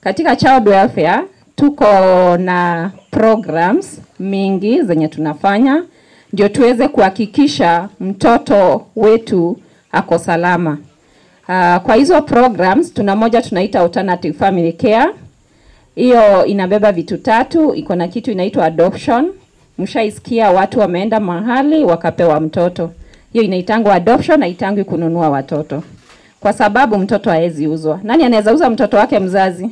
Katika child welfare tuko na programs mingi zenye tunafanya ndio tuweze kuhakikisha mtoto wetu ako salama. Uh, kwa hizo programs tuna moja tunaita alternative family care. Hiyo inabeba vitu tatu, iko na kitu inaitwa adoption. Mshaisikia watu wameenda mahali wakapewa mtoto. Hiyo inaitangwa adoption, haitangwi kununua watoto, kwa sababu mtoto haezi uzwa. Nani anaweza uza mtoto wake mzazi?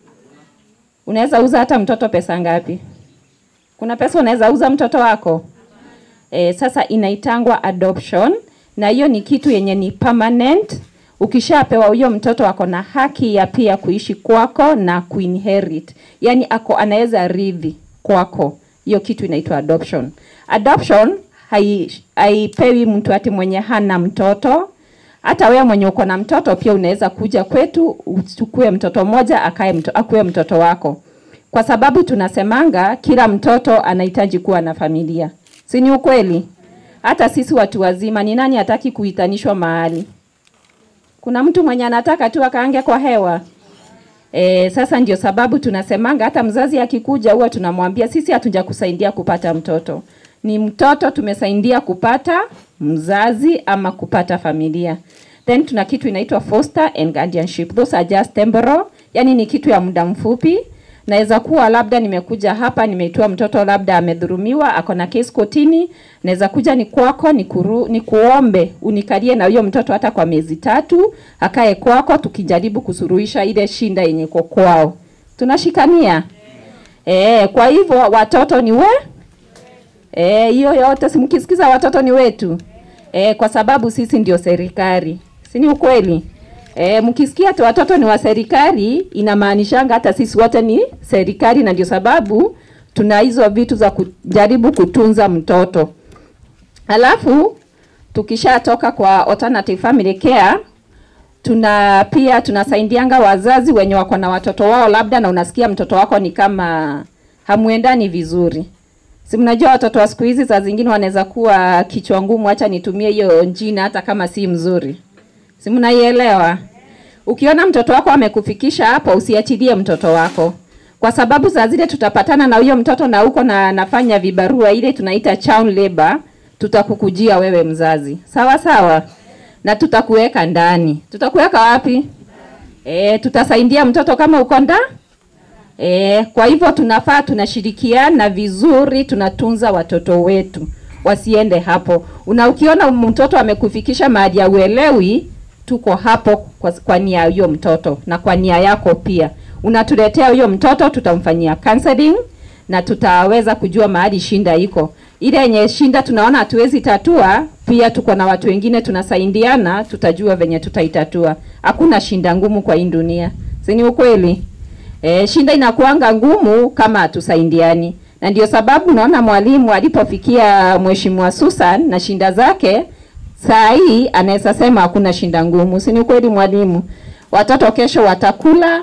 Unaweza uza hata mtoto pesa ngapi? Kuna pesa unaweza uza mtoto wako? E, sasa inaitangwa adoption na hiyo ni kitu yenye ni permanent. Ukishapewa huyo mtoto ako na haki ya pia kuishi kwako na kuinherit, yaani ako anaweza rithi kwako. Hiyo kitu inaitwa adoption. Adoption hai- haipewi mtu ati mwenye hana mtoto. Hata wewe mwenye uko na mtoto pia unaweza kuja kwetu uchukue mtoto mmoja akae mto, akuwe mtoto wako, kwa sababu tunasemanga kila mtoto anahitaji kuwa na familia, si ni ukweli? Hata sisi watu wazima, ni nani hataki kuitanishwa mahali? Kuna mtu mwenye anataka tu akaange kwa hewa? E, sasa ndio sababu tunasemanga hata mzazi akikuja huwa tunamwambia sisi hatuja kusaidia kupata mtoto, ni mtoto tumesaidia kupata mzazi ama kupata familia. Then tuna kitu inaitwa foster and guardianship. Those are just temporal, yani ni kitu ya muda mfupi. Naweza kuwa labda nimekuja hapa nimeitoa mtoto labda amedhurumiwa ako na case kotini, naweza kuja ni kwako ni, kuru, ni kuombe unikalie na huyo mtoto hata kwa miezi tatu akae kwako, tukijaribu kusuruhisha ile shinda yenye iko kwao. Tunashikania eh. Kwa hivyo watoto ni we eh, hiyo yote simkisikiza, watoto ni wetu eh, kwa sababu sisi ndio serikali, si ni ukweli? E, mkisikia tu watoto ni wa serikali inamaanishanga hata sisi wote ni serikali, na ndio sababu tuna hizo vitu za kujaribu kutunza mtoto. Alafu tukishatoka kwa alternative family care, tuna pia tunasaidianga wazazi wenye wako na watoto wao labda, na unasikia mtoto wako ni kama hamuendani vizuri. Si mnajua watoto wa siku hizi saa zingine wanaweza kuwa kichwa ngumu, acha nitumie hiyo jina hata kama si mzuri. Si mnaielewa? Ukiona mtoto wako amekufikisha hapo, usiachilie mtoto wako, kwa sababu saa zile tutapatana na huyo mtoto na uko na nafanya vibarua, ile tunaita child labor, tutakukujia wewe mzazi, sawa sawa, na tutakuweka ndani. Tutakuweka wapi? E, tutasaidia mtoto kama uko nda e. Kwa hivyo tunafaa tunashirikiana vizuri, tunatunza watoto wetu wasiende hapo. Una ukiona mtoto amekufikisha mahali ya uelewi, tuko hapo kwa, kwa nia ya huyo mtoto na kwa nia yako pia. Unatuletea huyo mtoto, tutamfanyia counseling na tutaweza kujua mahali shinda iko. Ile yenye shinda tunaona hatuwezi tatua, pia tuko na watu wengine tunasaidiana, tutajua venye tutaitatua. Hakuna shinda ngumu kwa hii dunia, si ni ukweli? E, shinda inakuanga ngumu kama hatusaidiani na ndio sababu naona mwalimu alipofikia Mheshimiwa Susan na shinda zake, saa hii anaweza sema hakuna shinda ngumu, si ni kweli mwalimu? Watoto kesho watakula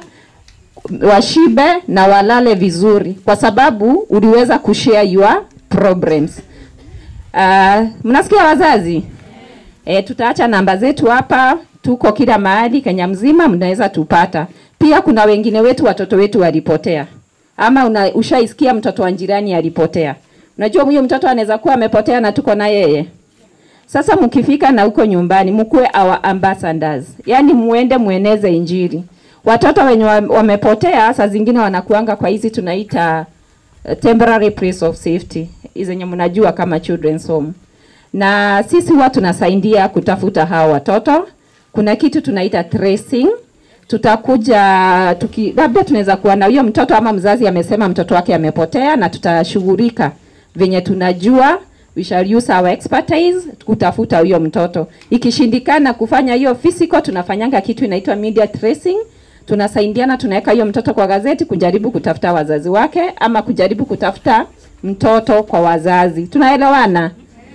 washibe na walale vizuri, kwa sababu uliweza kushare your problems. Uh, mnasikia wazazi? E, tutaacha namba zetu hapa, tuko kila mahali Kenya mzima, mnaweza tupata. Pia kuna wengine wetu watoto wetu walipotea ama una, ushaisikia mtoto wa jirani alipotea. Unajua huyo mtoto anaweza kuwa amepotea na tuko na yeye. Sasa mkifika na huko nyumbani, mkuwe our ambassadors, yaani muende mueneze Injili. Watoto wenye wamepotea saa zingine wanakuanga kwa hizi tunaita uh, temporary place of safety, hizi zenye mnajua kama children's home, na sisi huwa tunasaidia kutafuta hawa watoto. Kuna kitu tunaita tracing tutakuja tuki, labda tunaweza kuwa na huyo mtoto ama mzazi amesema mtoto wake amepotea, na tutashughulika venye tunajua, we shall use our expertise kutafuta huyo mtoto. Ikishindikana kufanya hiyo physical, tunafanyanga kitu inaitwa media tracing. Tunasaidiana, tunaweka hiyo mtoto kwa gazeti kujaribu kutafuta wazazi wake ama kujaribu kutafuta mtoto kwa wazazi. Tunaelewana?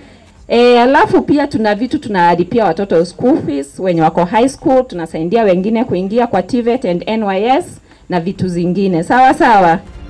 E, alafu pia tuna vitu tunalipia watoto school fees wenye wako high school, tunasaidia wengine kuingia kwa TVET and NYS na vitu zingine. Sawa sawa.